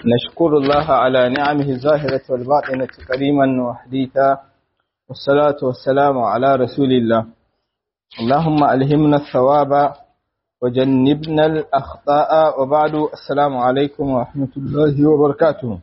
نشكر الله على نعمه الظاهرة والباطنة كريما وحديثا والصلاة والسلام على رسول الله اللهم ألهمنا الثواب وجنبنا الأخطاء وبعد السلام عليكم ورحمة الله وبركاته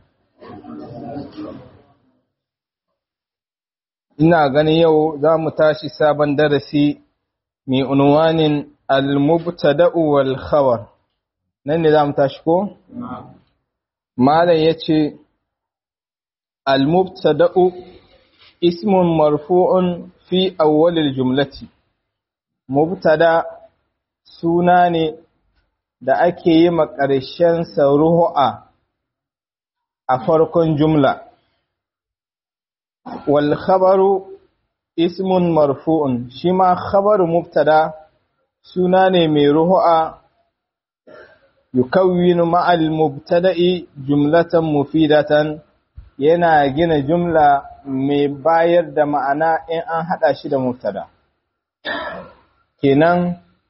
ina gani yau za mu tashi sabon darasi mai unwanin al-mubtada'u wal khabar nan ne za mu tashi ko malam yace al-mubtada'u ismun marfu'un fi awwalil jumlati mubtada suna ne da ake yi ma ƙarshen sa ruhu'a a farkon jumla wal khabaru ismun marfu'un shi ma khabaru mubtada suna ne mai ruhu'a yukawwinu ma'al mubtada'i jumlatan mufidatan yana gina jumla mai bayar da ma'ana in an hada shi da mubtada kenan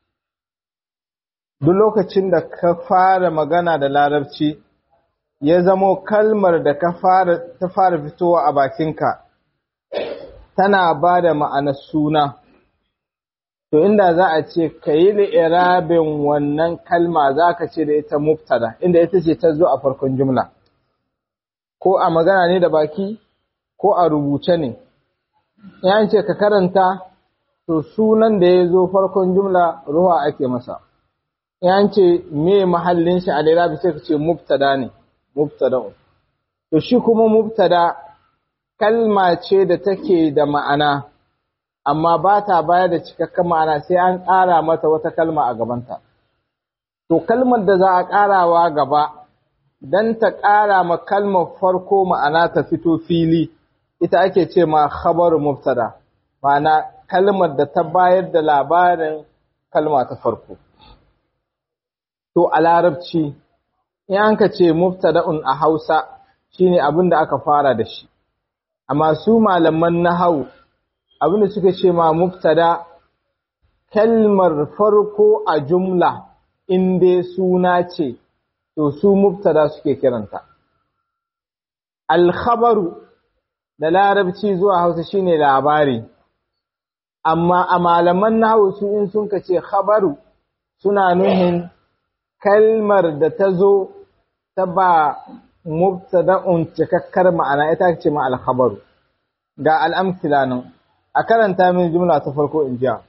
duk lokacin da ka fara magana da larabci ya zamo kalmar da ka fara ta fara fitowa a bakinka tana ba da ma'anar suna to inda za a ce ka yi li'irabin wannan kalma za ka ce da ita mubtada inda ita ce ta zo a farkon jumla ko a magana ne da baki ko a rubuce ne yan ce ka karanta to sunan da ya zo farkon jumla ruwa ake masa yan ce me mahallin shi a li'irabi sai ka ce mubtada ne mubtada to shi kuma mubtada kalma ce da take da ma'ana amma ba ta bayar da cikakken ma'ana sai an ƙara mata wata kalma a gabanta. To, kalmar da za a ƙarawa gaba, don ta ƙara ma kalmar farko ma'ana ta fito fili, ita ake ce ma khabar mubtada, ma'ana kalmar da ta bayar da labarin kalma ta farko. To, a larabci, in an ka ce mubtada'un a Hausa shine abin da aka fara da shi, amma su malaman na hau abinda suka ce ma mubtada kalmar farko a jumla in dai suna ce to su mubtada suke kiranta alkhabaru da larabci zuwa hausa shine labari amma a malaman nahu su in sun ce khabaru suna nuhin kalmar da ta zo ta ba mubtada'un cikakkar ma'ana ita ce ma alkhabaru ga al'amsila nan a karanta min jumla ta farko in jiya.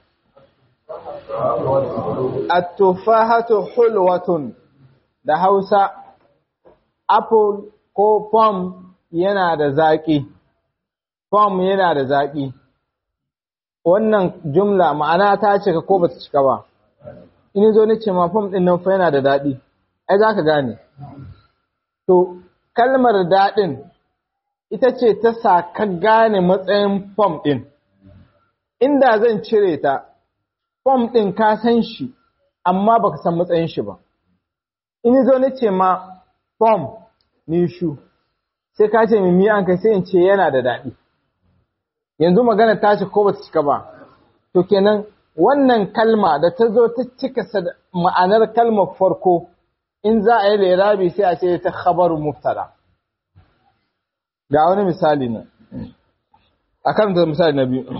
At-tufahatu hulwatun da Hausa apple ko pom yana da zaƙi. Pom yana da zaƙi. Wannan jumla ma'ana ta cika ko bata cika ba. In zo ni ce ma pom ɗin nan fa yana da daɗi. Ai za ka gane. To, kalmar daɗin ita ce ta sa ka gane matsayin pom ɗin. inda zan cire ta, fom ɗin ka san shi, amma baka san matsayin shi ba. In zo ni ce ma fom ni shu, sai ka ce mimi an kai sai in ce yana da daɗi. Yanzu magana ta ce ko ba ta cika ba. To kenan wannan kalma da ta zo ta cika ma'anar kalmar farko in za a yi lirabi sai a ce ta khabaru mubtada. Ga wani misali ne. A karanta misali na biyu.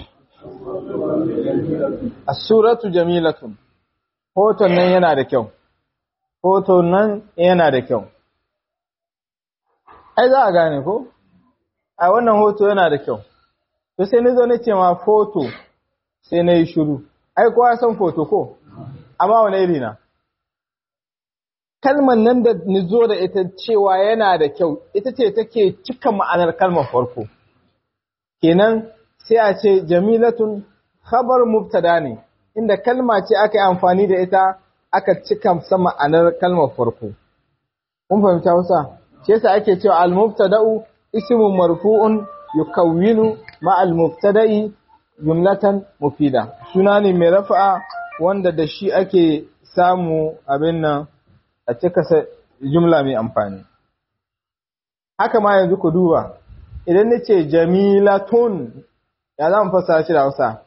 As-suratu jamilatun. Hoton nan yana da kyau. Hoton nan yana da kyau. Ai za a gane ko? A wannan hoto yana da kyau. To sai ni zo na ce ma foto sai na yi shiru. Ai kowa san foto ko? Amma wani iri na? Kalmar nan da ni zo da ita cewa yana da kyau, ita ce take cika ma'anar kalmar farko. Kenan sai a ce jamilatun khabar mubtada ne inda kalma ce aka yi amfani da ita aka cika sa ma'anar kalmar farko kun fahimta wasa shi yasa ake cewa al mubtada'u ismun marfu'un yukawwinu ma al mubtada'i jumlatan mufida suna ne mai rafa'a wanda da shi ake samu abin nan a cika sa jumla mai amfani haka ma yanzu ku duba idan nace jamilatun ya za mu fassara shi da Hausa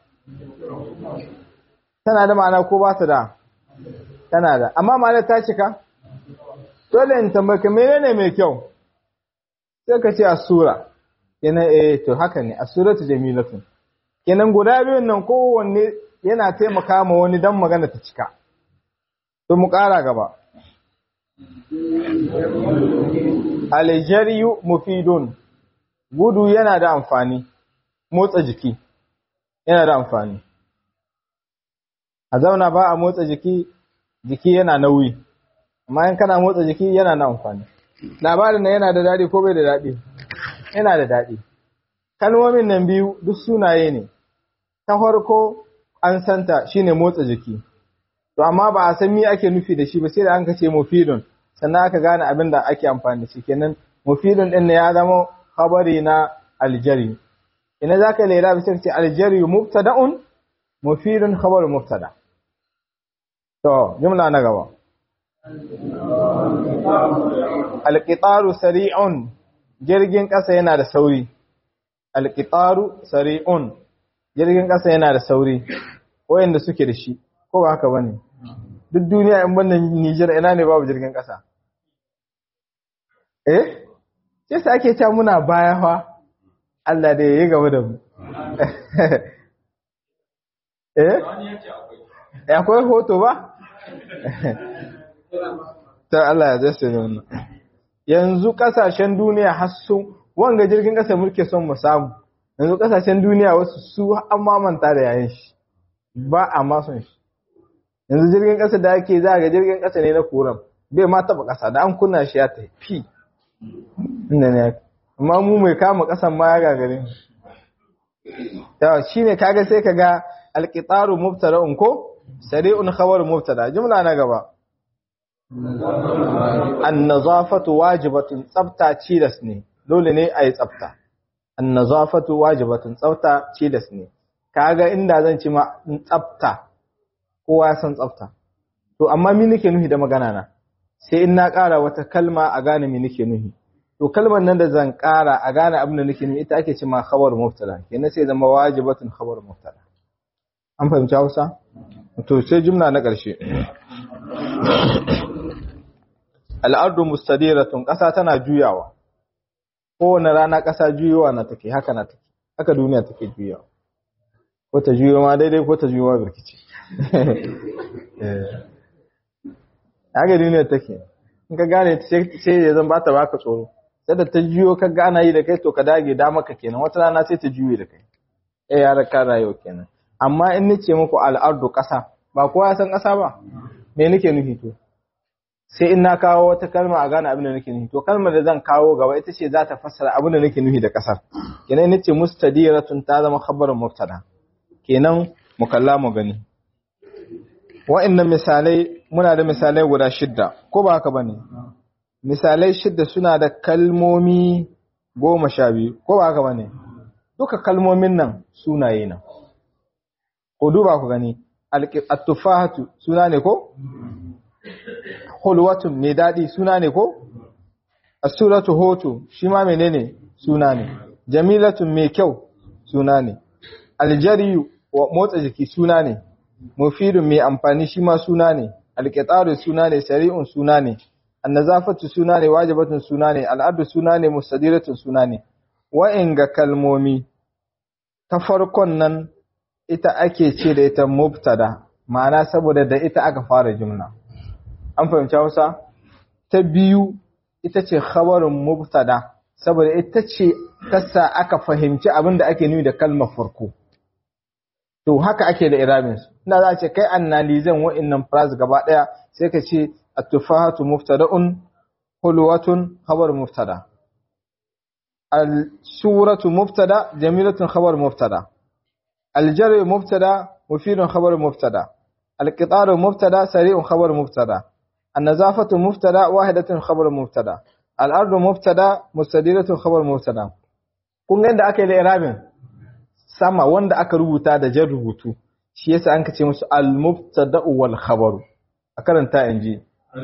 tana da ma'ana ko ba ta da tana da amma ma'ana ta cika dole in tambaye ka menene mai kyau sai ka ce asura kenan eh to haka ne asuratu jamilatun kenan guda biyun nan kowanne yana taimaka ma wani dan magana ta cika to mu ƙara gaba aljariyu mufidun gudu yana da amfani motsa jiki yana da amfani a zauna ba a motsa jiki jiki yana nauyi amma in kana motsa jiki yana da amfani labarin nan yana da daɗi ko bai da daɗi yana da daɗi kalmomin nan biyu duk sunaye ne ta farko an santa shine motsa jiki to amma ba a san me ake nufi da shi ba sai da an kace mufidun sannan aka gane abin da ake amfani da shi kenan mufidun din ne ya zama khabari na aljari ina zaka lera bisa ce aljari mubtada'un mufidun khabar mubtada to jumla na gaba alqitaru sari'un jirgin kasa yana da sauri alqitaru sari'un jirgin kasa yana da sauri wayanda suke da shi ko ba haka bane duk duniya in bannan Niger ina ne babu jirgin kasa eh sai sai ake cewa muna baya fa Allah da yayi gaba da mu eh akwai hoto ba ta Allah ya zai ne wannan yanzu kasashen duniya har sun wanga jirgin kasa muke son mu samu yanzu kasashen duniya wasu su an mamanta da yayin shi ba a ma son shi yanzu jirgin kasa da ake za ga jirgin kasa ne na koran bai ma taba kasa da an kunna shi ya tafi inda ne amma mu mai kama kasan ma ya gagare yawa shine kaga sai kaga alqitaru mubtada'un ko sari'un khabar mubtada jumla na gaba an-nazafatu wajibatun tsafta cilas ne dole ne ayi tsafta an-nazafatu wajibatun tsafta cilas ne kaga inda zan ci ma tsafta kowa ya san tsafta to amma me nake nuhi da magana na sai in na ƙara wata kalma a gane me nake nuhi to kalmar nan da zan ƙara a gane abin da nake nuhi ita ake ce ma khabar mubtada kenan sai zama wajibatun khabar mubtada an fahimci Hausa to sai jumla na ƙarshe al'ardu mustadiratun ƙasa tana juyawa kowane rana ƙasa juyowa na take haka na take haka duniya take juyawa ko ta juyo ma daidai ko ta juyo ma birkici haka duniya take in ka gane sai ya zan bata baka tsoro sai da ta juyo ka gana yi da kai to ka dage da maka kenan wata rana sai ta juye da kai eh ya raka rayuwa kenan amma in nace muku al'ardu ƙasa ba kowa ya san ƙasa ba me nake nufi to sai in na kawo wata kalma a gane abin da nake nufi to kalmar da zan kawo gaba ita ce za ta fassara abin da nake nufi da ƙasar kenan nace mustadiratun ta zama khabarin mubtada kenan mu kalla mu gani wa'annan misalai muna da misalai guda shidda ko ba haka bane misalai shidda suna da kalmomi goma sha biyu ko ba haka bane duka kalmomin nan sunaye nan ko duba ku gani at-tufahatu suna ne ko hulwatun mai dadi suna ne ko as-suratu hoto shi ma menene suna ne jamilatun mai kyau suna ne aljariyu motsa jiki suna ne mufidun mai amfani shi ma suna ne alƙitaru suna ne sari'un suna ne annazafatu suna ne wajibatun suna ne al'adu suna ne mustadiratun suna ne wa'inga kalmomi ta farkon nan ita ake ce da ita mubtada ma'ana saboda da ita aka fara jumla an fahimci Hausa ta biyu ita ce khabarin mubtada saboda ita ce tassa aka fahimci abin da ake nuni da kalmar farko to haka ake da irabin su ina za a ce kai annalizan wa'annan phrase gaba daya sai ka ce at-tufahatu mubtada'un hulwatun khabar mubtada al-suratu mubtada jamilatun khabar mubtada al-jarru mubtada mufidun khabar mubtada al-qitaru mubtada sari'un khabar mubtada an-nazafatu mubtada wahidatun khabar mubtada al-ardu mubtada mustadiratun khabar mubtada kun ga inda aka yi da irabin sama wanda aka rubuta da jan rubutu shi yasa an kace musu al-mubtada'u wal khabaru a karanta inji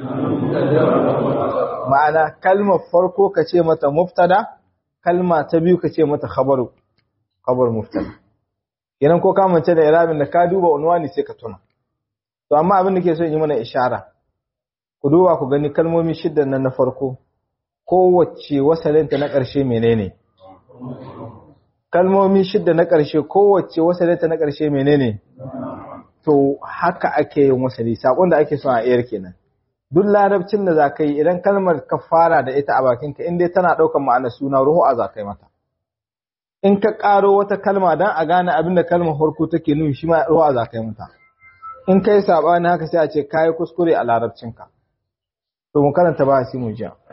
ma'ana kalmar farko kace mata mubtada kalma ta biyu kace mata khabaru khabar mubtada kenan ko ka mance da irabin da ka duba unwani sai ka tuna to amma abin da ke so in yi mana ishara ku duba ku gani kalmomi shidda nan na farko kowace wasalinta na ƙarshe menene kalmomi shidda na ƙarshe kowace wasalinta na ƙarshe menene to haka ake yin wasali sakon da ake so a iyar kenan duk larabcin da za ka yi idan kalmar ka fara da ita a bakinka in dai tana ɗaukar ma'ana suna ruhu a za ka yi mata in ka ƙaro wata kalma don a gane abin da kalmar farko take nuni shi ma ruhu a za ka yi mata in ka yi saɓani haka sai a ce ka yi kuskure a larabcinka to mu karanta ba shi mu jiya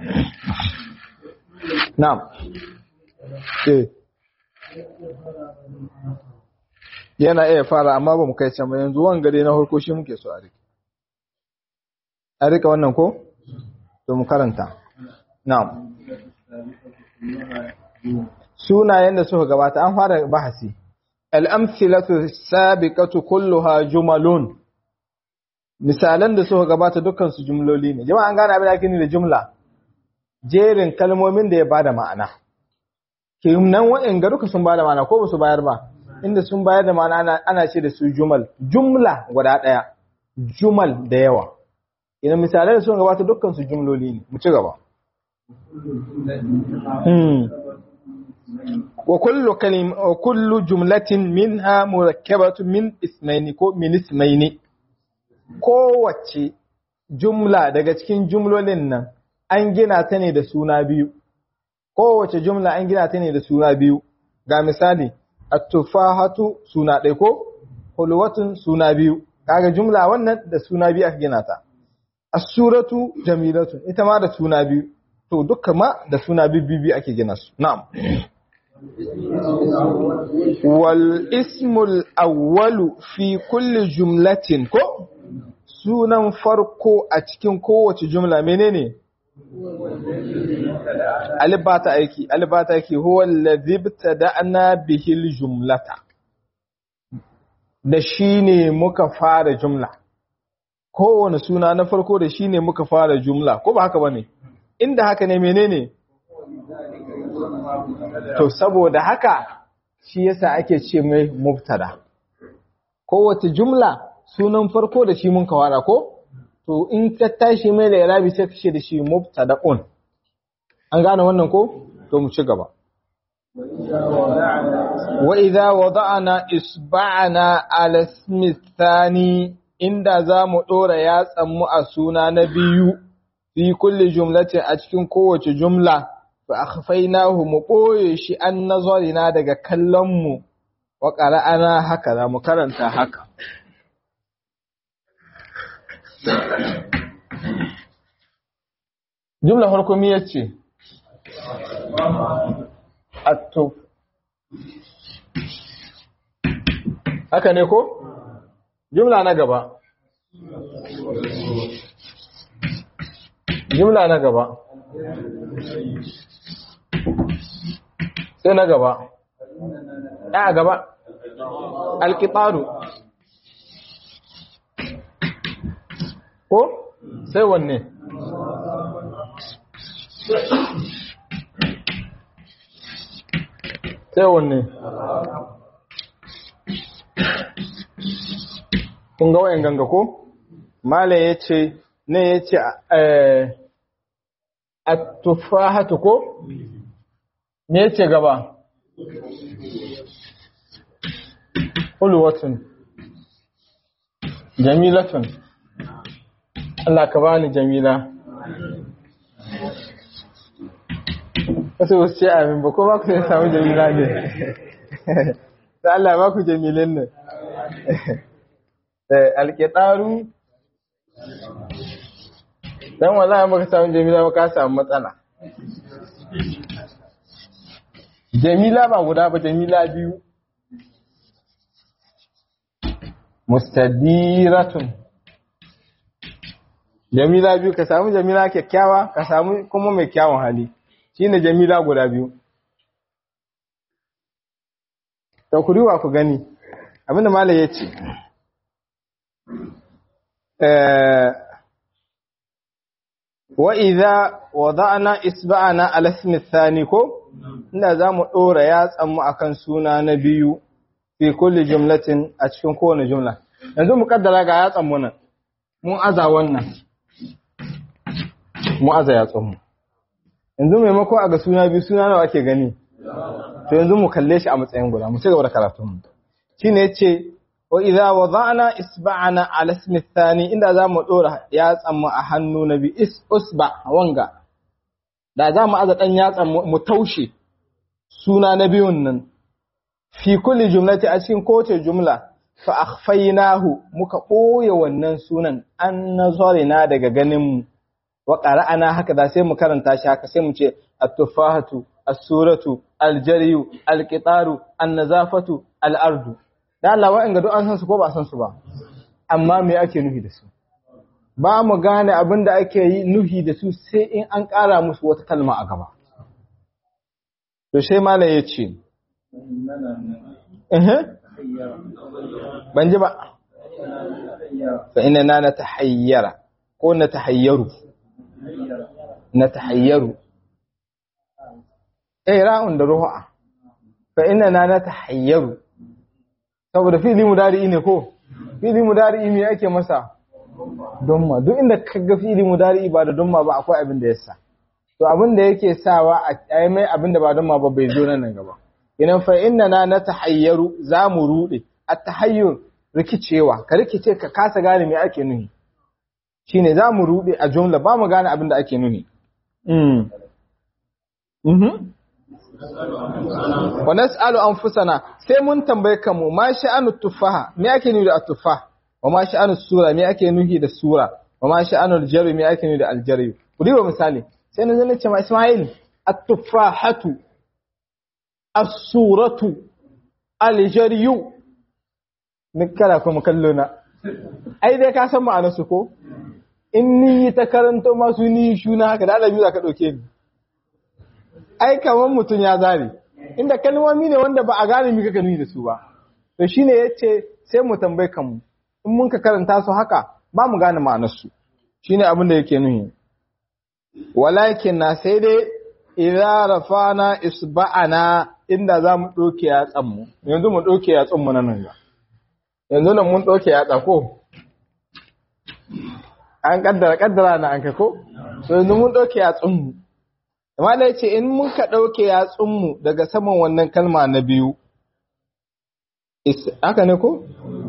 na'am eh yana iya fara amma ba mu kai can ba yanzu wanga dai na farko shi muke so a rike a rika wannan ko to mu karanta na'am sunayen da suka gabata an fara bahasi al-amthilatu sabiqatu kulluha jumalun misalan da suka gabata dukkan su jumloli ne jama'a an gane abin da ake nufi da jumla jerin kalmomin da ya bada ma'ana kenan wa'in ga duka sun bada ma'ana ko ba su bayar ba inda sun bayar da ma'ana ana ce da su jumal jumla guda daya jumal da yawa ina misalai da sun gabata dukkan su jumloli ne mu ci gaba wa kullu kalim wa kullu jumlatin minha murakkabatun min ismaini ko min ismaini kowace jumla daga cikin jumlolin nan an gina ta ne da suna biyu kowace jumla an gina ta ne da suna biyu ga misali at-tufahatu suna ɗaya ko hulwatun suna biyu kaga jumla wannan da suna biyu aka gina ta as-suratu jamilatun ita ma da suna biyu to dukkan ma da suna biyu ake gina su na'am wal ismul awwalu fi kulli jumlatin ko sunan farko a cikin kowace jumla menene alif ba ta aiki alif ba ta aiki huwa allazi ibtada'na bihi aljumlata da shine muka fara jumla kowane suna na farko da shine muka fara jumla ko ba haka bane inda haka ne menene to saboda haka shi yasa ake ce mai mubtada kowace jumla sunan farko da shi mun kawara ko to in ka tashi mai da irabi sai ka ce da shi mubtada'un an gane wannan ko to mu ci gaba wa idza wada'na isba'ana ala ismi thani inda zamu dora yatsan mu a suna na biyu fi kulli jumlatin a cikin kowace jumla fa akhfaynahu mu boye shi an nazarina daga kallon mu wa qara'ana haka za mu karanta haka jumla farko mi yace atuf haka ne ko jumla na gaba jumla na gaba sai na gaba a gaba alkitaru ko sai wanne sai wanne kun ga wayan ganga ko malam ya ce ne ya ce a tufahatu ko me ya ce gaba hulwatun jamilatun Allah ka bani jamila wasu wasu ce amin ba ko ba ku sai samu jamila ne da Allah ba ku jamilin ne alƙitaru don wallahi baka samu jamila ba ka samu matsala jamila ba guda ba jamila biyu mustadiratun jamila biyu ka samu jamila kyakkyawa ka samu kuma mai kyawun hali shine jamila guda biyu ta ku riwa ku gani abinda mala ya ce wa idza wada'na isba'ana ala ismi thani ko inda zamu dora yatsan mu akan suna na biyu fi kulli jumlatin a cikin kowane jumla yanzu mu kaddara ga yatsan mu nan mun aza wannan mu aza yatsun mu yanzu maimako a ga suna biyu suna nawa ake gani to yanzu mu kalle shi a matsayin guda mu ci gaba da karatun mu shine yace wa idza wada'na isba'ana ala ismi thani inda zamu dora yatsan mu a hannu na bi is usba wanga da zamu aza dan yatsan mu taushe suna na biyun nan fi kulli jumlati a cikin kowace jumla fa akhfaynahu muka boye wannan sunan an nazarina daga ganin mu wa qara'ana haka da sai mu karanta shi haka sai mu ce at-tufahatu as-suratu al-jariyu al-qitaru an-nazafatu al-ardu da Allah wa'in ga duk an san su ko ba san su ba amma me ake nuhi da su ba mu gane abin da ake yi nuhi da su sai in an ƙara musu wata kalma a gaba to sai malam ya ce ban ji ba fa ina na na tahayyara ko na tahayyaru na tahayyaru eh ra'un da ruha fa ina na na tahayyaru saboda fili mudari ne ko fili mudari me ake masa domma duk inda kaga fili mudari ba da domma ba akwai abin da yasa to abin da yake sawa a yi mai abin da ba domma ba bai zo nan gaba idan fa inna na na tahayyaru za mu rude at tahayyur rikicewa ka rikice ka kasa gane me ake nuhi shine za mu rude a jumla ba mu gane abin da ake nuhi mm mhm wa nas'alu anfusana sai mun tambaye kanmu ma sha'anu tufaha me ake nufi da at-tufah wa ma sha'anu sura me ake nufi da sura wa ma sha'anu al-jarri me ake nufi da al-jarri ku diba misali sai na zan ce ma Isma'il at-tufahatu as-suratu al-jarri ni kala kuma kallo na ai dai ka san ma'anar su ko in ni ta karanto masu ni shuna haka da Allah biyu ka dauke ni ai kamar mutum ya zare inda kalmomi ne wanda ba a gane mi kaka nuni da su ba to shine yace sai mu tambaye kanmu in mun ka karanta su haka ba mu gane ma'anar su shine abin da yake nuni walakin na sai dai idza rafana isba'ana inda za mu doke yatsan mu yanzu mu doke yatsun mu nan ga yanzu nan mun doke yatsa ko an kaddara kaddara na an ka ko so yanzu mun doke yatsun mu amma da yace in mun ka dauke yatsun mu daga saman wannan kalma na biyu haka ne ko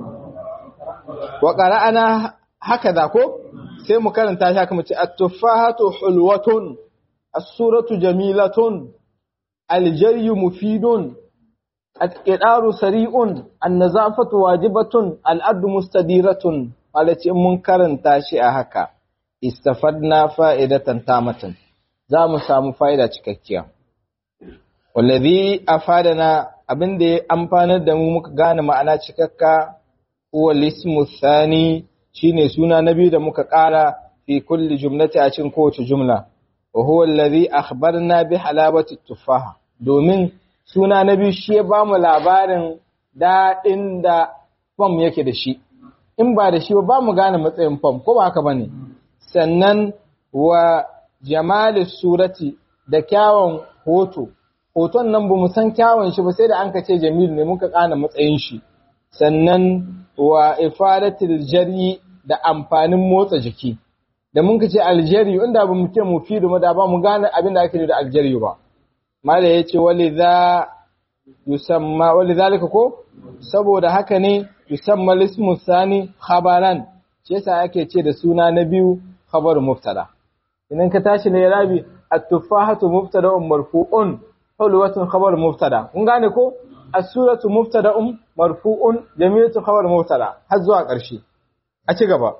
wa qara'ana haka da ko sai mu karanta shi haka mu ce at-tufahatu hulwatun as-suratu jamilatun al-jaryu mufidun at-qidaru sari'un an-nazafatu wajibatun al-ardu mustadiratun alace mun karanta shi a haka istafadna fa'idatan tamatan za mu samu fa'ida cikakkiya wallazi afadana abinda ya amfanar da mu muka gane ma'ana cikakka huwa lismu thani shine suna na biyu da muka ƙara fi kulli jumlati a cikin kowace jumla wa huwa allazi akhbarna bi halabati tufaha domin suna na biyu shi ya bamu labarin daɗin da fam yake da shi in ba da shi ba mu gane matsayin fam ko ba haka bane sannan wa jamali surati da kyawun hoto hoton nan ba mu san kyawun shi ba sai da an ka ce jamil ne muka kana matsayin shi sannan wa ifadatil jari da amfanin motsa jiki da mun ce aljari inda ba mu ce mu fi da ba mu gane abin da ake da aljari ba mala yace waliza yusamma walizalika ko saboda haka ne yusamma lismu sani khabaran shi yasa ake ce da suna na biyu khabar mubtada idan ka tashi ne rabi at-tufahatu mubtada'un marfu'un hulwatun khabar mubtada kun gane ko as-suratu mubtada'un marfu'un jamilatu khabar mubtada har zuwa ƙarshe a ci gaba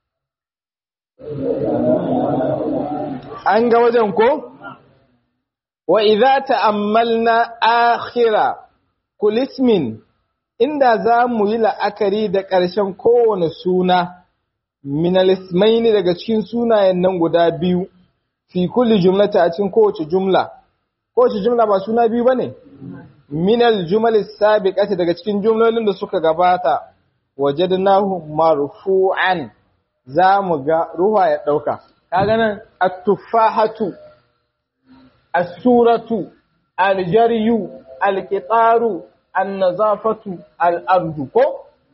an ga wajen ko wa idza ta'ammalna akhira kulismin inda za mu yi la'akari da ƙarshen kowane suna minalismaini daga cikin sunayen nan guda biyu fi kulli jumlata a cikin kowace jumla kowace jumla ba suna biyu bane minal jumalis sabiqati daga cikin jumlolin da suka gabata wajadnahu marfu'an za mu ga ruwa ya dauka kaga nan at-tufahatu as-suratu al-jaryu al-qitaru an-nazafatu al-ardu ko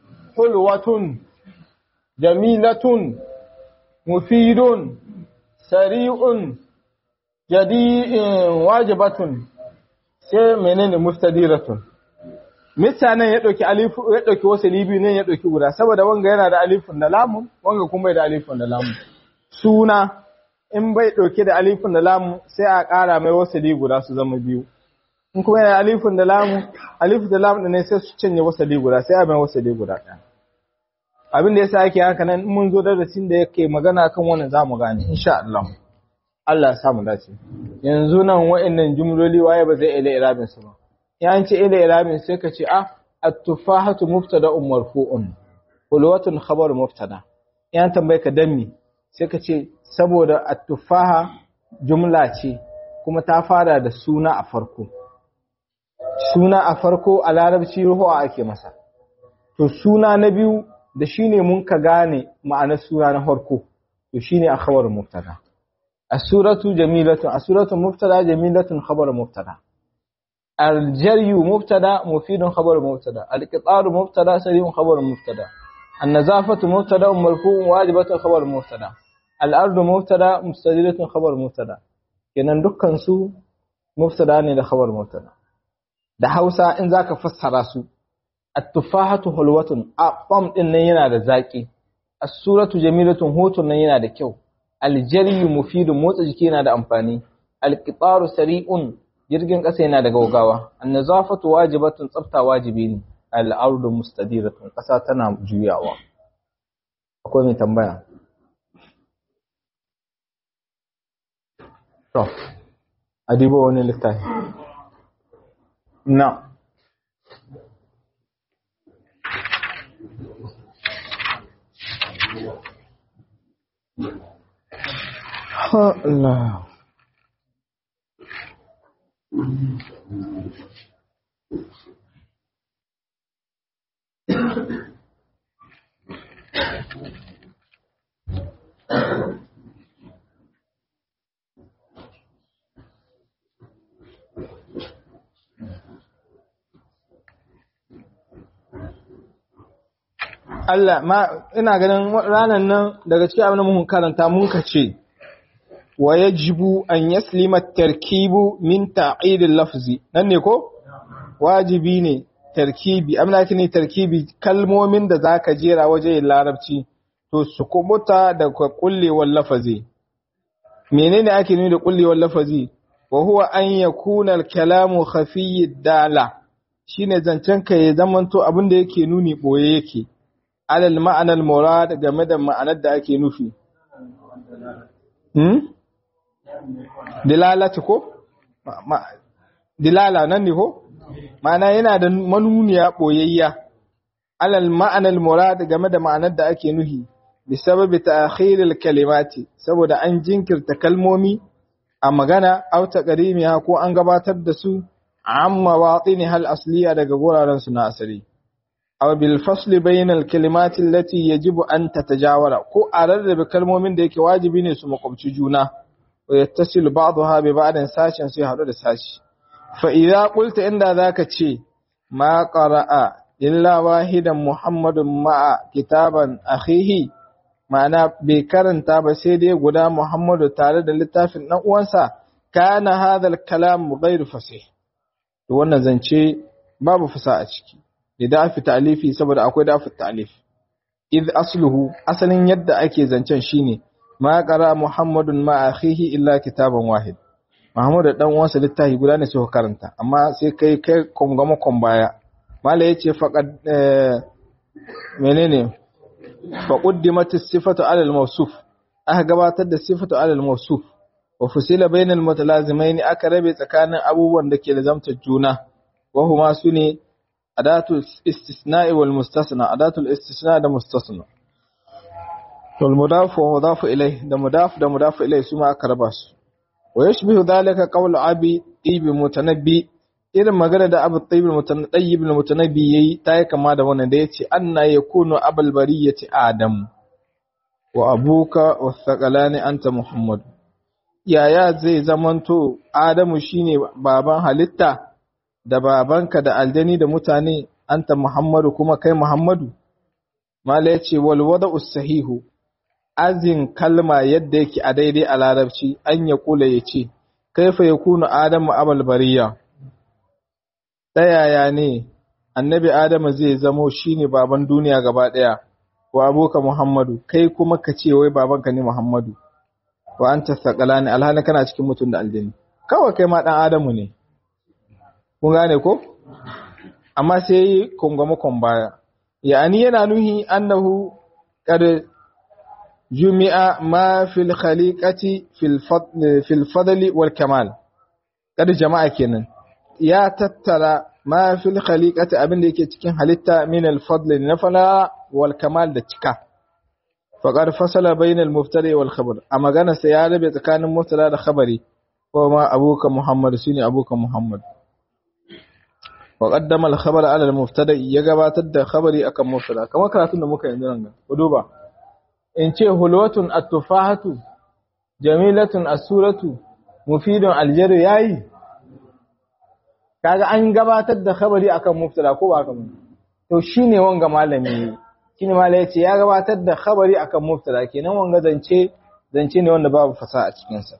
hulwatun jamilatun mufidun sari'un jadi'in wajibatun sai menene muftadiratun mutanen ya ɗauki alifu ya ɗauki wasu libi ne ya ɗauki guda saboda wanga yana da alifun da lamun wanga kuma bai da alifun da lamun suna in bai ɗauke da alifun da lamun sai a ƙara mai wasu guda su zama biyu in kuma yana alifun da lamun alifun da lamun ne sai su canje wasu guda sai a mai wasu guda ɗaya abin da yasa yake haka nan mun zo darasin da yake magana kan wannan zamu gane insha Allah Allah ya samu dace yanzu nan wa'annan jumloli waye ba zai ila irabin su ba yan ce ila irabin sai ka ce ah at-tufahatu mubtada'un marfu'un hulwatun khabar mubtada yan tambaye ka danni sai ka ce saboda at-tufaha jumla ce kuma ta fara da suna a farko suna a farko a larabci ruhuwa ake masa to suna na biyu da shine mun ka gane ma'anar suna na farko to shine a khabar mubtada as-suratu jamilatun as-suratu mubtada jamilatun khabar mubtada الجري مبتدا مفيد خبر مبتدا القطار مبتدا سريع خبر مبتدا النظافة مبتدا مرفوع واجبة خبر مبتدا الأرض مبتدا مستديرة خبر مبتدا kenan dukkan su mubtada ne da khabar mubtada da Hausa in zaka fassara su at-tufahatu hulwatun aqam din nan yana da zaki as-suratu jamilatun hutun nan yana da kyau al-jari mufidun motsa jiki yana da amfani al-qitaru sari'un jirgin ƙasa yana da gaugawa annazafatu wajibatun tsafta wajibi ne al'ardu mustadiratun ƙasa tana juyawa akwai mai tambaya to adiba wani littafi na Allah Allah ma ina ganin ranar nan daga cikin abin da mun karanta mun ka ce wa yajibu an yaslima tarkibu min ta'idil lafzi nan ne ko wajibi ne tarkibi amna ne tarkibi kalmomin da zaka jera waje larabci to su kubuta da kullewar lafazi menene ake nuni da kullewar lafazi wa huwa an yakuna al-kalamu khafiyyi dala shine zancen ka ya zamanto abin da yake nuni boye yake alal ma'anar murad game da ma'anar da ake nufi hmm dilalati ko dilala nan ne ko ma'ana yana da manuniya boyayya alal ma'anar murad game da ma'anar da ake nufi bi sababi ta'khiril kalimati saboda an jinkirta kalmomi a magana aw taqrimiha ko an gabatar da su amma watini hal asliya daga guraren su na asali aw bil fasli bainal kalimati allati yajibu an tatajawara ko a rarrabe kalmomin da yake wajibi ne su makwabci juna wa yattasilu ba'daha bi ba'din sashin sai hadu da sashi fa idza qulta inda zaka ce ma qara'a illa wahidan muhammadun ma'a kitaban akhihi ma'ana bai karanta ba sai dai guda muhammadu tare da littafin dan uwansa kana hadha al kalam ghairu fasih to wannan zance babu fasa a ciki da dafi ta'alifi saboda akwai dafi ta'alif id asluhu asalin yadda ake zancen shine ma qara muhammadun ma akhihi illa kitaban wahid muhammadu dan uwansa littafi guda ne sai karanta amma sai kai kai kongama kon baya mala yace faqad menene fa quddimat as-sifatu 'ala al-mawsuf aka gabatar da sifatu 'ala al-mawsuf wa fusila bainal mutalazimaini aka rabe tsakanin abubuwan da ke lazamtar juna wa huma sune adatul istisna'i wal mustasna adatul istisna da mustasna wal mudaf wa mudaf ilayh da mudaf da mudaf ilayh su ma aka raba su wa yashbihu dhalika qawlu abi ibn mutanabbi irin magana da abu tayyib mutanabbi ibn mutanabbi yayi ta yi kama da wannan da yace anna yakunu abul bariyati adam wa abuka wa thaqalani anta muhammad yaya zai zamanto adamu shine baban halitta da babanka da aljani da mutane anta Muhammadu kuma kai Muhammadu mala yace wal wada'u sahihu azin kalma yadda yake a daidai a larabci an ya kula ya ce kaifa ya kunu adamu abal bariya ta yaya ne annabi adamu zai zamo shine baban duniya gaba daya wa aboka muhammadu kai kuma ka ce wai babanka ne muhammadu wa anta thaqalani alhali kana cikin mutum da aljini kawai kai ma dan adamu ne kun gane ko amma sai kungamakon baya ya'ani yana nuhi annahu qad jumi'a ma fil khaliqati fil fadl fil fadli wal kamal qad jama'a kenan ya tattara ma fil khaliqati abin da yake cikin halitta min al fadl na fala wal kamal da cika faqad fasala bainal mubtada wal khabar a magana sai ya rabe tsakanin mubtada da khabari ko ma abuka muhammad shine abuka muhammad wa qaddama al khabara ala al mubtada ya gabatar da khabari akan mubtada kamar karatun da muka yanzu nan ku duba in ce hulwatun at-tufahatu jamilatun as-suratu mufidun al-jaru yayi kaga an gabatar da khabari akan mubtada ko ba haka ba to shine wanga malami shine malami yace ya gabatar da khabari akan mubtada kenan wanga zance zance ne wanda babu fasaha a cikin sa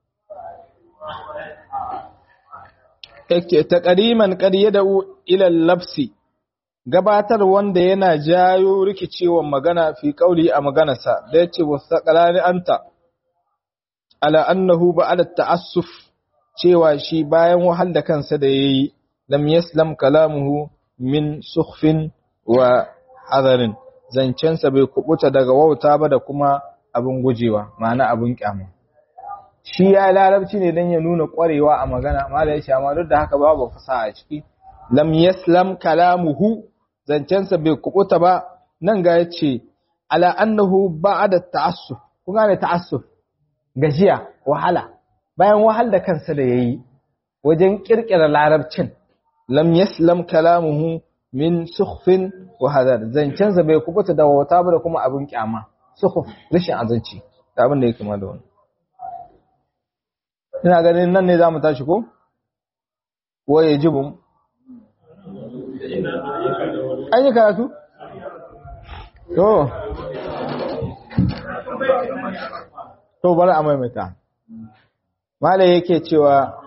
yake taqriman qad yad'u ila al-labsi gabatar wanda yana jayo rikicewan magana fi kauli a maganarsa da yace wasaqalani anta ala annahu ba'da ta'assuf cewa shi bayan wahal da kansa da yayi lam yaslam kalamuhu min sukhfin wa hadarin zancensa bai kubuta daga wauta ba da kuma abin gujewa ma'ana abin kyama shi ya larabci ne dan ya nuna kwarewa a magana mala ya amma duk da haka babu fasaha a ciki lam yaslam kalamuhu zancensa bai kubuta ba nan ga yace ala annahu ba'da ta'assuf kun gane ta'assuf gajiya wahala bayan wahal da kansa da yayi wajen kirkira larabcin lam yaslam kalamuhu min sukhfin wa hadar zancensa bai kubuta da wata ba da kuma abin kyama sukhuf rashin azanci da abin da yake kama da wannan ina ganin nan ne zamu tashi ko wa yajibu an yi karatu to to bari a maimaita malai yake cewa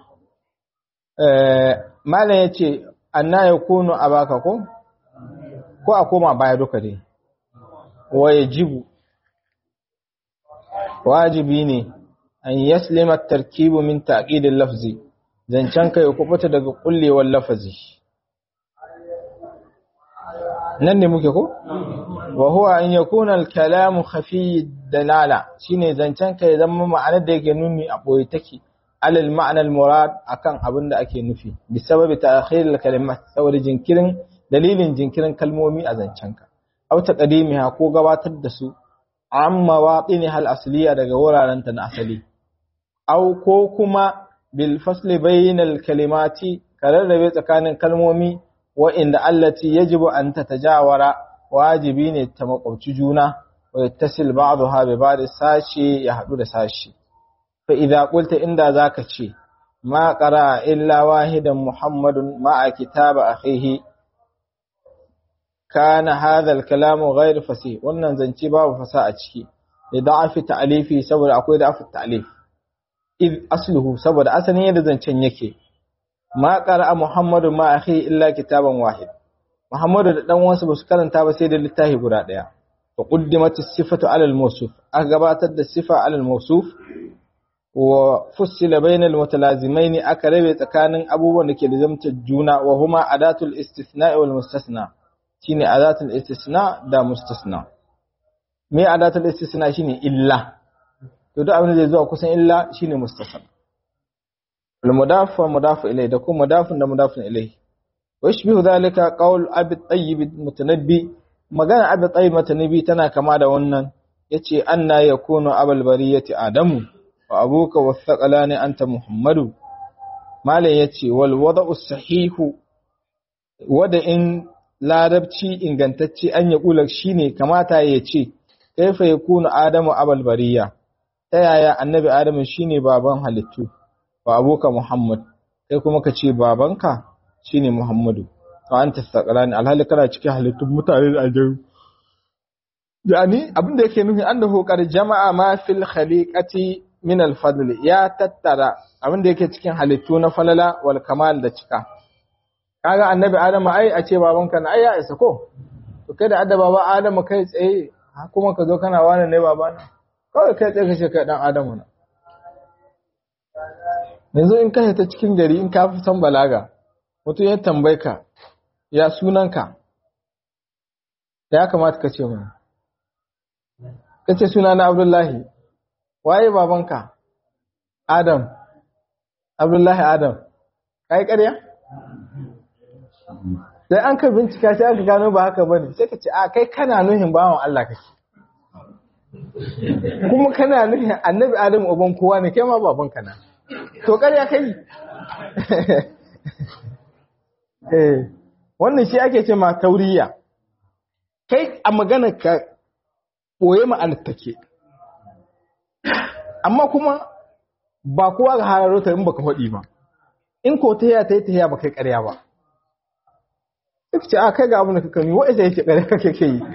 malai yace anna yakunu abaka ko ko a koma baya duka dai wa yajibu wajibi ne an yaslima tarkibu min taqidil lafzi zancen kai ku fita daga kullewar lafazi nan ne muke ko wa huwa an yakuna al-kalamu khafi dalala shine zancen kai zama ma'anar da yake nuni a boye take alal ma'ana al-murad akan abin da ake nufi bi sababi ta'khir al-kalimat saboda jinkirin dalilin jinkirin kalmomi a zancen ka aw taqdimiha ko gabatar da su amma waqini hal asliya daga wuraren ta na asali aw ko kuma bil fasli bainal kalimati kararrabe tsakanin kalmomi wa'inda allati yajibu an tatajawara wajibi ne ta makwabci juna wa yattasil ba'daha bi ba'd sashi ya hadu da sashi fa idza qulta inda zaka ce ma qara illa wahidan muhammadun ma'a kitaba akhihi kana hadha al-kalamu ghayr fasih wannan zance babu fasa a ciki da da'afi ta'alifi saboda akwai da'afi ta'alif id asluhu saboda asalin yadda zancen yake ma qara'a muhammadu ma akhi illa kitaban wahid muhammadu da dan wasu basu karanta ba sai da littafi guda daya fa quddimat as-sifatu 'ala al-mawsuf aka gabatar da sifa 'ala al-mawsuf wa fussila bayna al-mutalazimain aka rabe tsakanin abubuwan da ke lazimtar juna wa huma adatul istithna' wal mustasna shine adatul istisna da mustasna me adatul istisna shine illa to duk abin da zai zuwa kusan illa shine mustasna المضاف والمضاف إليه ده كون مضاف ده مضاف إليه ويشبه ذلك قول أبي الطيب المتنبي magana Abi Tayyib Matanabi tana kama da wannan yace anna yakunu abal bariyati adamu wa abuka wathaqalani anta muhammadu malam yace wal wada'u sahihu wada in larabci ingantacce an ya kula shine kamata ya ce kaifa yakunu adamu abal bariya ta yaya annabi adamu shine baban halittu wa abuka Muhammad kai kuma ka ce babanka shine Muhammadu to anta saqalani alhali kana cikin halittun mutane da aljannu yani abin da yake nufi annahu qad jama'a ma fil khaliqati min al fadl ya tattara abin da yake cikin halittu na falala wal kamal da cika kaga annabi adamu ai a ce babanka na ai ya isa ko to kai da adda baba adamu kai tsaye kuma ka zo kana wani ne babana kawai kai tsaye kace kai dan adamu na yanzu in ka ta cikin gari in ka fi san balaga mutum ya tambaye ka ya sunanka ya kamata ka ce mana ka ce suna na abdullahi waye babanka adam abdullahi adam ka yi ƙarya? sai an ka bincika sai aka gano ba haka bane sai ka ce a kai kana nuhin bawan Allah kake kuma kana nuhin annabi adam uban kowa ne kai ma babanka na to ƙarya kai eh wannan shi ake ce ma tauriya kai a magana ka ɓoye ma'anar take amma kuma ba kowa ga hararo ta in baka faɗi ba in ko ta yaya ta yi ta yaya ba kai ƙarya ba duk ce a kai ga abin da kaka ni wa'isa yake ƙarya kake ke yi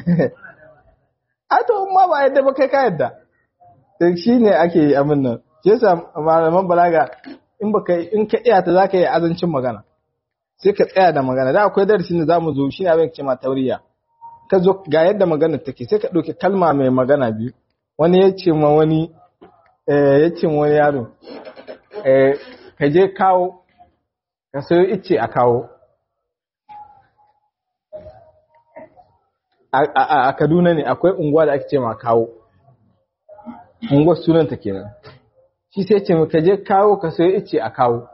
a to ma ba yadda ba kai ka yadda da shi ne ake yi abin nan shi yasa malaman balaga in baka in ka iya ta za ka yi azancin magana sai ka tsaya da magana da akwai darasin da zamu zo shine abin ce ma tauriya ka zo ga yadda magana take sai ka ɗauki kalma mai magana biyu wani ya ce ma wani ya ce ma wani yaro ka je kawo ka sayo ice a kawo a Kaduna ne akwai unguwa da ake ce ma kawo unguwar sunanta kenan shi sai ce ka je kawo ka sayo ice a kawo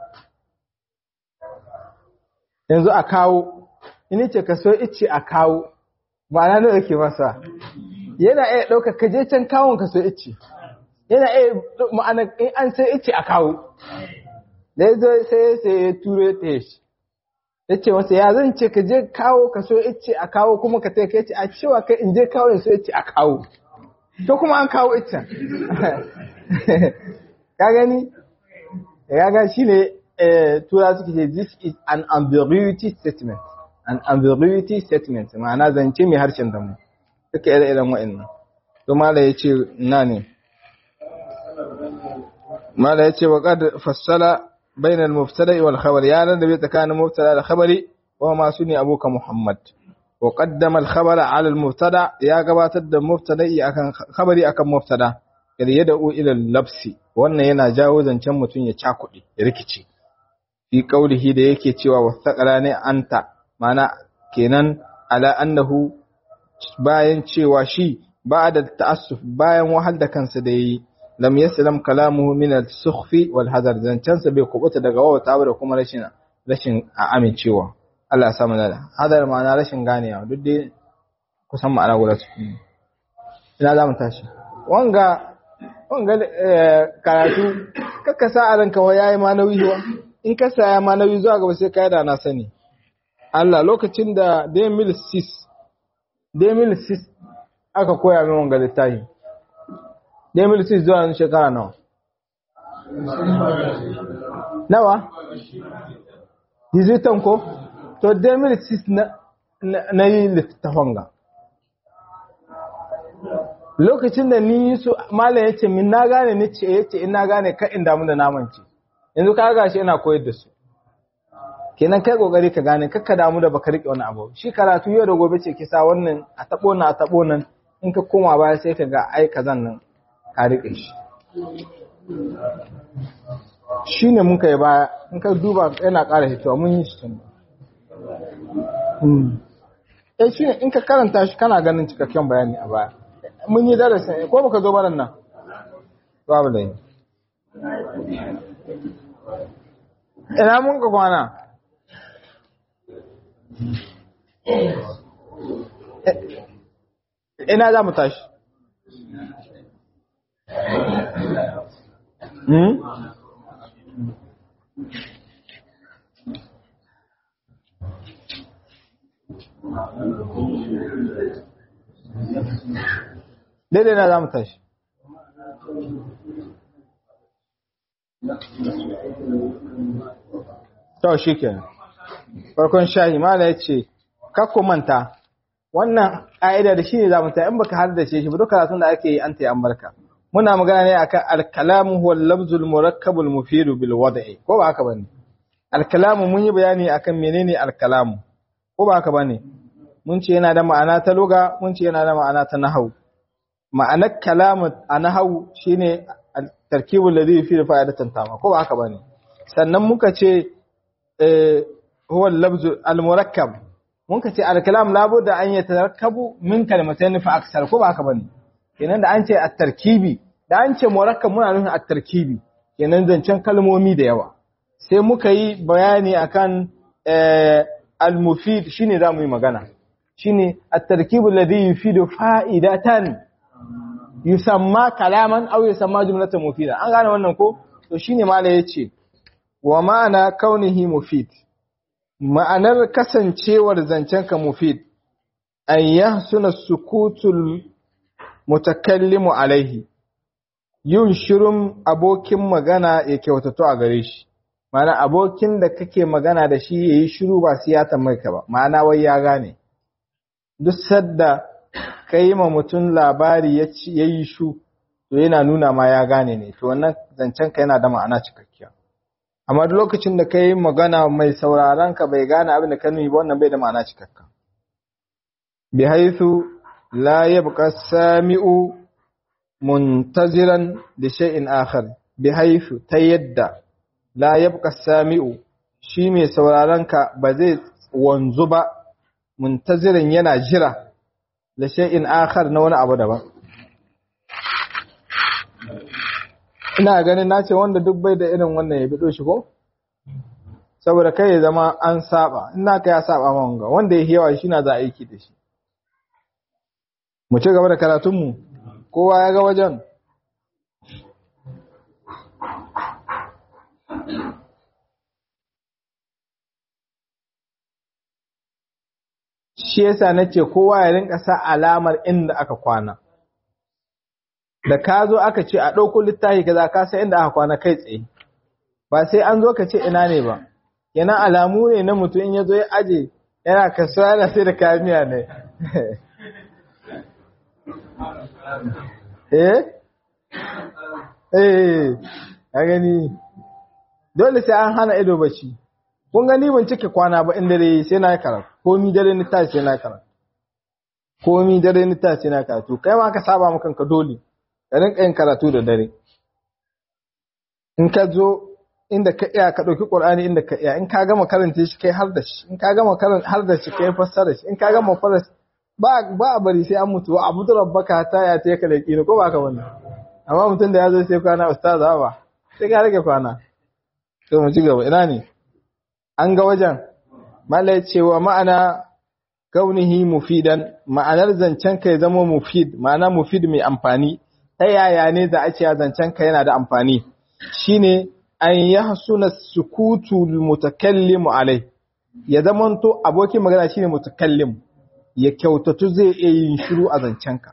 yanzu a kawo ini ce ka so ice a kawo ba na da ke masa yana iya ɗauka ka je can kawon ka so ice yana iya ma'ana in an sai ice a kawo da ya zo sai sai ya turo ta shi ya ce masa ya zan ce ka je kawo ka so ice a kawo kuma ka ta kai ce a cewa kai in je kawo so ice a kawo to kuma an kawo icen ka gani ya ga shi ne tura suke ce this is an ambiguity statement an ambiguity statement ma'ana zance mai harshen damu duka ire iren wa'annan to mala ya ce na ne mala ya ce wa qad fassala bayna al-mubtada wal khabar ya nan da bai tsakanin mubtada da khabari wa ma suni abuka muhammad wa qaddama al-khabara ala al-mubtada ya gabatar da mubtada'i akan khabari akan mubtada kada ya da'u ila labsi wannan yana jawo zancen mutum ya cakuɗe ya rikice fi qaulihi da yake cewa wasaqala ne anta mana kenan ala annahu bayan cewa shi ba'da ta'assuf bayan wahal da kansa da yi lam yaslam kalamuhu min al-sukhfi wal hadar zancansa bai kubuta daga wawata da kuma rashin rashin amincewa Allah ya samu nada hadar ma'ana rashin ganewa duk dai kusan ma'ana guda su ina za mu tashi wanga wanga karatu kakka sa a ranka wa yayi ma nauyi wa in ka saya ma nauyi zuwa gaba sai ka da na sani Allah lokacin da 2006 2006 aka koya min wanga littafi 2006 zuwa yanzu shekara nawa nawa dizitan ko to 2006 na na yi littafin ga lokacin da ni su malam ya ce min na gane ni ce ya ce in na gane ka in damu da naman ce yanzu ka gashi ina koyar da su kenan kai kokari ka gane kakka damu da baka rike wani abu shi karatu yau da gobe ce kisa wannan a tabo na a tabo nan in ka koma baya sai ka ga ai kazan nan ka rike shi shine mun kai baya in ka duba yana ƙara hitowa mun yi shi tun eh shine in ka karanta shi kana ganin cikakken bayani a baya mun yi darasin ko baka zo baran nan babu da ina mun ka kwana ina za mu tashi hmm? daidai na za mu tashi to shi kenan farkon shahi mala ya ce kakku manta wannan ƙa'ida da shi ne za mu ta in baka har da shi ba duk karatun da ake yi an ta yi an barka muna magana ne akan al-kalamu huwa al-lafzul murakkabul mufidu bil wad'i ko ba haka bane al-kalamu mun yi bayani akan menene al-kalamu ko ba haka bane mun ce yana da ma'ana ta lugha mun ce yana da ma'ana ta nahwu ma'anar kalamu a nahwu shine tarkibul ladhi yufidu fa'idatan tama ko ba haka bane sannan muka ce eh huwa al-lafzul al-murakkab mun ka ce al-kalam labudda an yatarakkabu min kalmatayn fa aksar ko ba haka bane kenan da an ce at-tarkibi da an ce murakkab muna nufin at-tarkibi kenan zancen kalmomi da yawa sai muka yi bayani akan al-mufid shine zamu yi magana shine at-tarkib alladhi yufidu fa'idatan yusamma kalaman aw yusamma jumlatan mufida an gane wannan ko to shine malai yace wa ma'ana kaunihi mufid ma'anar kasancewar zancen ka mufid an yahsuna sukutul mutakallimu alaihi yin shirin abokin magana ya kyautato a gare shi ma'ana abokin da kake magana da shi yayi shiru ba sai ya tambaye ka ba ma'ana wai ya gane duk sadda kai ma mutum labari ya yi shu to yana nuna ma ya gane ne to wannan zancen ka yana da ma'ana cikakkiya amma duk lokacin da kai magana mai sauraron ka bai gane abin da ka nuni ba wannan bai da ma'ana cikakka bi haythu la yabqa sami'u muntaziran li shay'in akhar bi haythu ta yadda la yabqa sami'u shi mai sauraron ka ba zai wanzu ba muntaziran yana jira da shay'in akhar na wani abu daban ina ganin na ce wanda duk bai da irin wannan ya bido shi ko saboda kai ya zama an saba ina ka ya saba ma wanga wanda ya yawa shi na za aiki da shi mu ci gaba da karatunmu kowa ya ga wajen shi yasa nace kowa ya rinka sa alamar inda aka kwana da ka zo aka ce a ɗauko littafi kaza ka san inda aka kwana kai tsaye ba sai an zo ka ce ina ne ba yana alamu ne na mutum in ya zo ya aje yana kasuwa yana sai da kamiya ne eh eh a gani dole sai an hana ido bacci kun gani ban cike kwana ba in dare sai na yi karatu komi dare ni tashi sai na yi karatu komi dare ni tashi sai na yi karatu kai ma ka saba maka ka dole ka rinka yin karatu da dare in ka zo inda ka iya ka ɗauki ƙur'ani inda ka iya in ka gama karanta shi kai har da shi in ka gama karanta har da shi kai fassara shi in ka gama fassara ba ba a bari sai an mutu wa abu rabbaka ta ya ta ka da kino ko ba ka wannan amma mutum da ya zo sai kwana ustaz ba sai ka rage kwana to mu ci gaba ina ne an ga wajen mala cewa ma'ana kaunihi mufidan ma'anar zancen ka ya zama mufid ma'ana mufid mai amfani ta yaya ne da ake zancen ka yana da amfani shine an yahsuna sukutu mutakallimu alai ya zamanto abokin magana shine mutakallim ya kyautatu zai iya yin shiru a zancen ka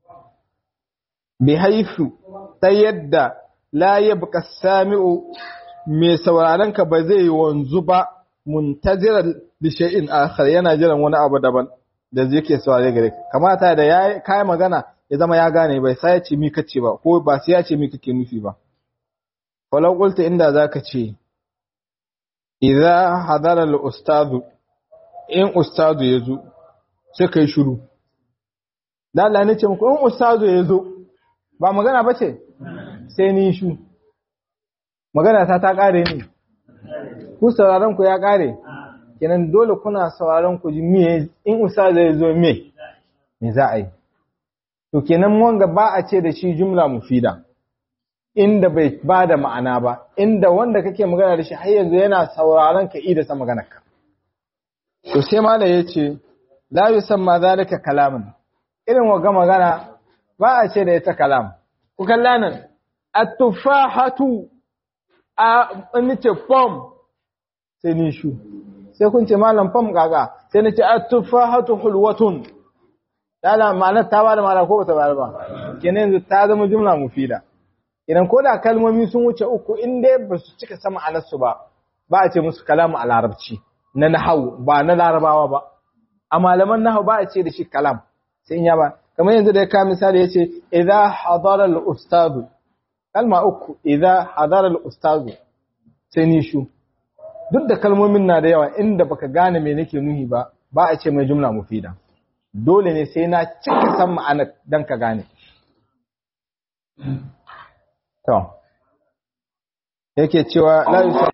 bi haifu ta yadda la yabqa sami'u mai sauraron ka ba zai wanzu ba muntazirar da shay'in akhar yana jiran wani abu daban da zai ke saurare gare ka kamata da ya kai magana ya zama ya gane bai sai ya ce mi kace ba ko ba sai ya ce mi kake nufi ba walau qulta inda zaka ce idza hadara al ustadu in ustadu yazo sai kai shiru dan Allah ne ce muku in ustadu yazo ba magana bace sai ni shu magana ta ta kare ne ku sauraron ku ya kare kenan dole kuna sauraron ku ji me in usa zai zo me me za a yi to kenan wanga ba a ce da shi jumla mufida inda bai ba da ma'ana ba inda wanda kake magana da shi har yanzu yana sauraron ka ida sa maganarka to sai mala yace la yusamma zalika kalaman irin waga magana ba a ce da ita kalam ku kalla nan at-tufahatu a nace pom sai ni shu sai kun ce malam pom kaga sai nace at-tufahatu hulwatun dala ma'anar ta bada ma'ana ko bata bada ba kenan yanzu ta zama jumla mufida idan ko da kalmomi sun wuce uku in dai ba su cika sama alarsu ba ba a ce musu kalamu a larabci na nahawu ba na larabawa ba a malaman nahawu ba a ce da shi kalam sai in ya ba kamar yanzu da ya ka misali yace idza hadara al ustadu kalma uku idza hadara al ustadu sai ni shu duk da kalmomin na da yawa inda baka gane me nake nuhi ba ba a ce mai jumla mufida dole ne sai na cika san ma'ana dan ka gane to yake cewa la